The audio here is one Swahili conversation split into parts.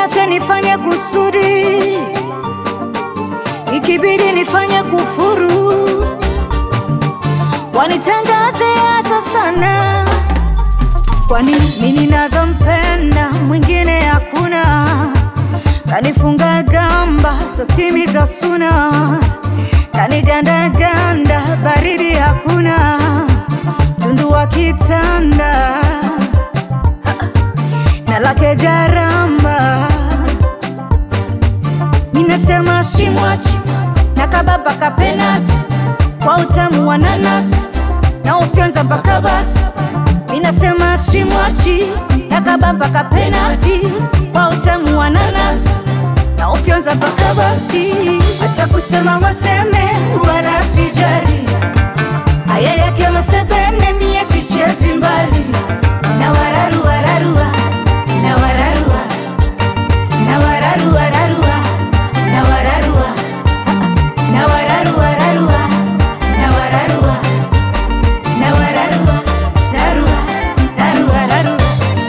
wacha nifanye kusudi, ikibidi nifanye kufuru, wanitangaze hata sana, kwani mimi ninavyompenda mwingine hakuna, kanifunga gamba totimiza suna, kanigandaganda baridi hakuna, tundu wa kitanda na lake jaramba, minasema simwachi na kababa kapenati kwa utamu wa nanasi na ufyonza mpaka basi, minasema simwachi na kababa kapenati kwa utamu wa nanasi na ufyonza mpaka basi. Acha kusema waseme, wala sijali haya yake masebene, mie sichezi mbali na wararu wararua na wararua na wararu wararua na wararua na wararu wararua na wararua na wararua rarua rarua rarua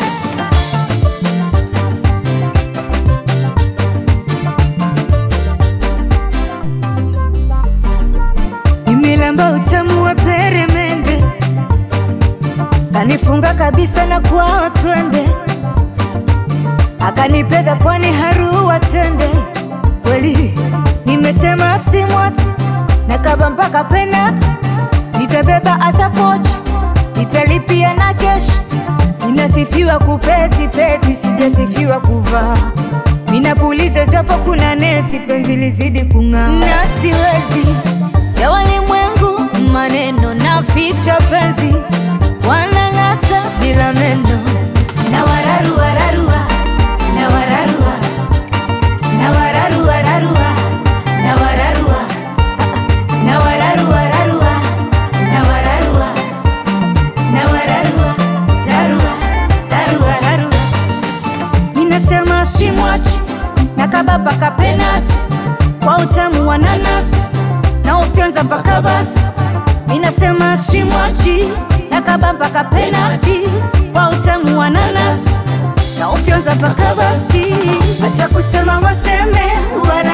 Nimelamba utamu wa peremende, kanifunga kabisa na kwao twende, akanipenda pwani harua tende. Kweli nimesema simwati na kaba mpaka penati, nitabeba hata pochi, nitalipia na keshi. Ninasifiwa kupeti peti, sijasifiwa kuvaa Minapuliza japo kuna neti, penzi lizidi kung'aa, na siwezi ya walimwengu maneno na ficha penzi, wanang'ata bila meno na wararu wararua na wararua na wararu wararua na wararua na wararu wararua na wararua na wararua rarua rarua rarua Minasema simwachi na kababa kapenati kwa utamu wa nanasi na ufyonza mpaka basi. Minasema simwachi na kababa kapenati kwa utamu wa nanasi na ufyonza mpaka basi. Acha kusema waseme, wala